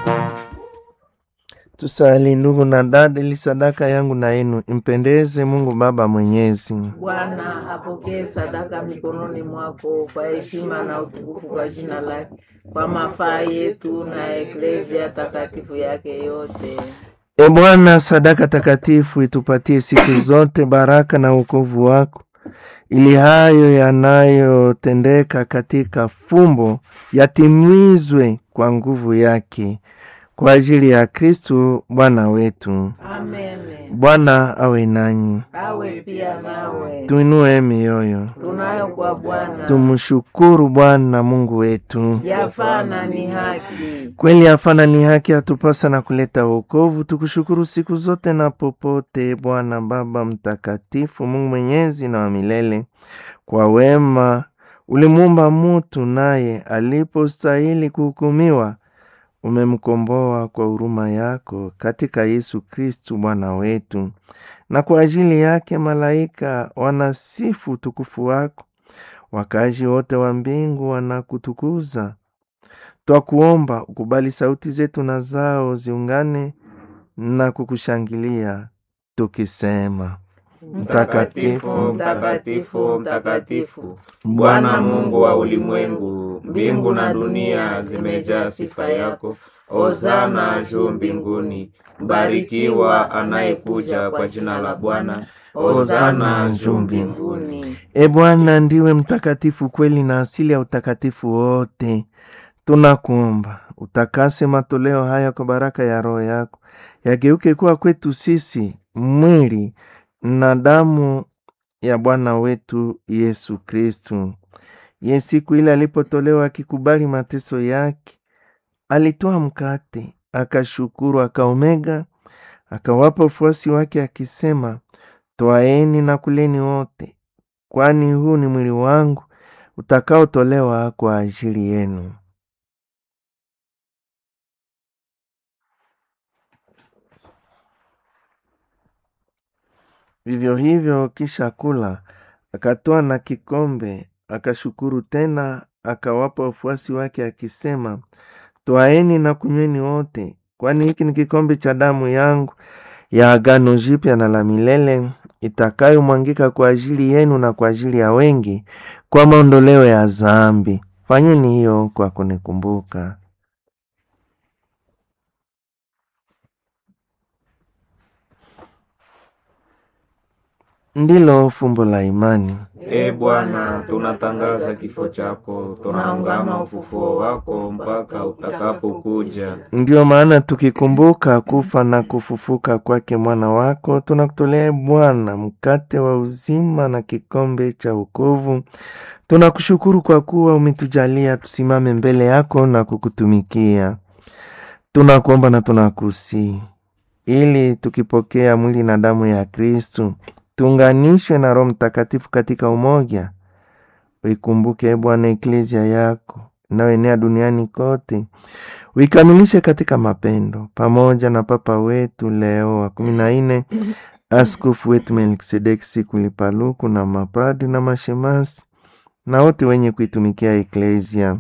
Tusali ndugu na dada, ili sadaka yangu na yenu impendeze Mungu Baba Mwenyezi. Bwana apokee sadaka mikononi mwako kwa heshima na utukufu kwa jina lake, kwa mafaa yetu na eklezia takatifu yake yote. E Bwana, sadaka takatifu itupatie siku zote baraka na wokovu wako, ili hayo yanayotendeka katika fumbo yatimizwe kwa nguvu yake, kwa ajili ya Kristu Bwana wetu. Amen. Bwana awe nanyi, Awe pia nawe. tuinue mioyo, Tunayo kwa Bwana tumshukuru Bwana Mungu wetu. yafana ni haki. Kweli hafana ni haki, atupasa na kuleta wokovu. Tukushukuru siku zote na popote, Bwana Baba Mtakatifu, Mungu mwenyezi na wa milele. Kwa wema ulimuumba mutu, naye alipostahili kuhukumiwa, umemkomboa kwa huruma yako katika Yesu Kristu Bwana wetu. Na kwa ajili yake malaika wanasifu utukufu wako, wakaaji wote wa mbingu wanakutukuza. Twakuomba ukubali sauti zetu na zao ziungane na kukushangilia tukisema: Mtakatifu, mtakatifu, mtakatifu, Bwana Mungu wa ulimwengu, mbingu na dunia zimejaa sifa yako. Hosana juu mbinguni, mbarikiwa anayekuja kwa jina la Bwana. Hosana juu mbinguni. E Bwana, ndiwe mtakatifu kweli na asili ya utakatifu wote. Tunakuomba utakase matoleo haya kwa baraka ya Roho yako, yageuke kuwa kwetu sisi mwili na damu ya Bwana wetu Yesu Kristu. Ye siku ile alipotolewa akikubali mateso yake, alitoa mkate, akashukuru, akaomega, akawapa wafuasi wake akisema, Twaeni na kuleni wote, kwani huu ni mwili wangu utakaotolewa kwa ajili yenu. Vivyo hivyo, kisha kula, akatoa na kikombe, akashukuru tena, akawapa wafuasi wake akisema, Twaeni na kunyweni wote, kwani hiki ni kikombe cha damu yangu ya agano jipya na la milele itakayomwangika kwa ajili yenu na kwa ajili ya wengi kwa maondoleo ya dhambi. Fanyeni hiyo kwa kunikumbuka. Ndilo fumbo la imani. E Bwana, tunatangaza kifo chako, tunaungama ufufuo wako mpaka utakapokuja. Ndiyo maana tukikumbuka kufa na kufufuka kwake mwana wako, tunakutolea Bwana mkate wa uzima na kikombe cha wokovu. Tunakushukuru kwa kuwa umetujalia tusimame mbele yako na kukutumikia. Tunakuomba na tunakusihi ili tukipokea mwili na damu ya Kristu tuunganishwe na Roho Mtakatifu katika umoja. Uikumbuke e Bwana eklezia yako inayoenea duniani kote, uikamilishe katika mapendo, pamoja na Papa wetu Leo wa kumi na nne, askofu wetu Melkisedeki Sikulipaluku na mapadi na mashemasi na wote wenye kuitumikia eklezia.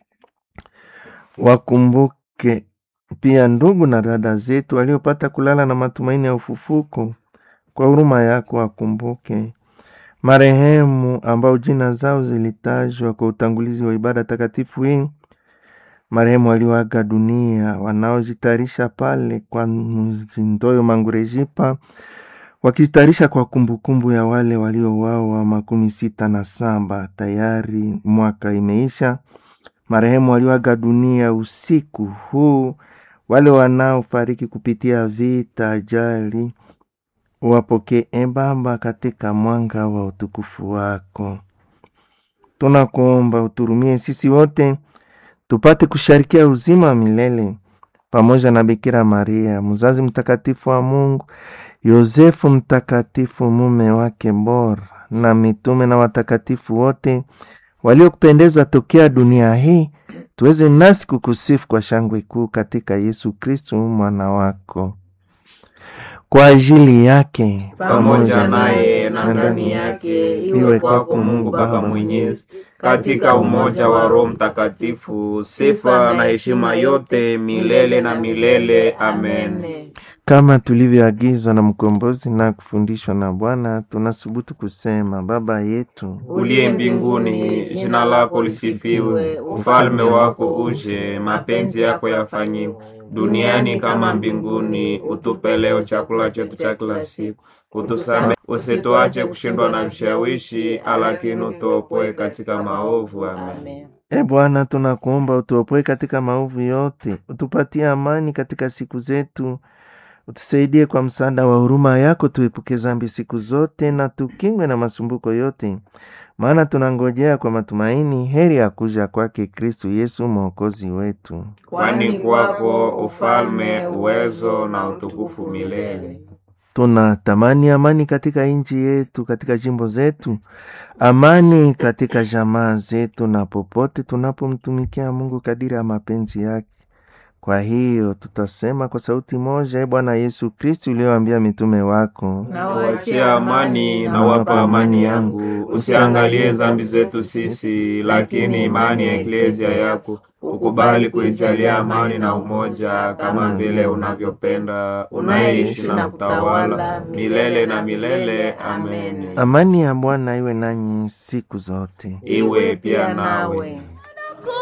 Wakumbuke pia ndugu na dada zetu waliopata kulala na matumaini ya ufufuko kwa huruma yako wakumbuke marehemu ambao jina zao zilitajwa kwa utangulizi wa ibada takatifu hii, marehemu walioaga dunia, wanaojitayarisha pale kwa Mzindoyo Mangurejipa, wakijitayarisha kwa kumbukumbu ya wale waliouawa makumi sita na saba. Tayari mwaka imeisha. Marehemu walioaga dunia usiku huu, wale wanaofariki kupitia vita, ajali wapokee e Baba katika mwanga wa utukufu wako. Tunakuomba uturumie sisi wote tupate kusharikia uzima wa milele pamoja na Bikira Maria mzazi mtakatifu wa Mungu, Yosefu mtakatifu mume wake bora, na mitume na watakatifu wote waliokupendeza tokea dunia hii, tuweze nasi kukusifu kwa shangwe kuu katika Yesu Kristu mwana wako kwa ajili yake pamoja naye na ndani yake, iwe kwako Mungu Baba Mwenyezi, katika umoja wa Roho Mtakatifu, sifa na heshima yote milele na milele. Amen. Kama tulivyoagizwa na mkombozi na kufundishwa na Bwana, tunasubutu kusema: Baba yetu Uliye mbinguni, jina lako lisifiwe, ufalme wako uje, mapenzi yako yafanyiwe duniani kama mbinguni. Utupe leo chakula chetu cha kila siku, utusamehe, usituache kushindwa na vishawishi, lakini utuopoe katika maovu. Amen. E Bwana, tunakuomba utuopoe katika maovu yote, utupatie amani katika siku zetu, utusaidie kwa msaada wa huruma yako, tuepuke dhambi siku zote na tukingwe na masumbuko yote, maana tunangojea kwa matumaini heri ya kuja kwake Kristu Yesu mwokozi wetu. Kwani kwako ufalme, uwezo na utukufu milele. Tunatamani amani katika nchi yetu, katika jimbo zetu, amani katika jamaa zetu, na popote tunapomtumikia Mungu kadiri ya mapenzi yake. Kwa hiyo tutasema kwa sauti moja: E Bwana Yesu Kristu, ulioambia mitume wako, Nawachia amani na wapa amani yangu, usiangalie dhambi zetu sisi, lakini imani ya eklezia yako ukubali kuijalia amani na umoja, kama vile unavyopenda, unayeishi na kutawala milele na milele. Amen. amani ya Bwana iwe nanyi siku zote. Iwe pia nawe.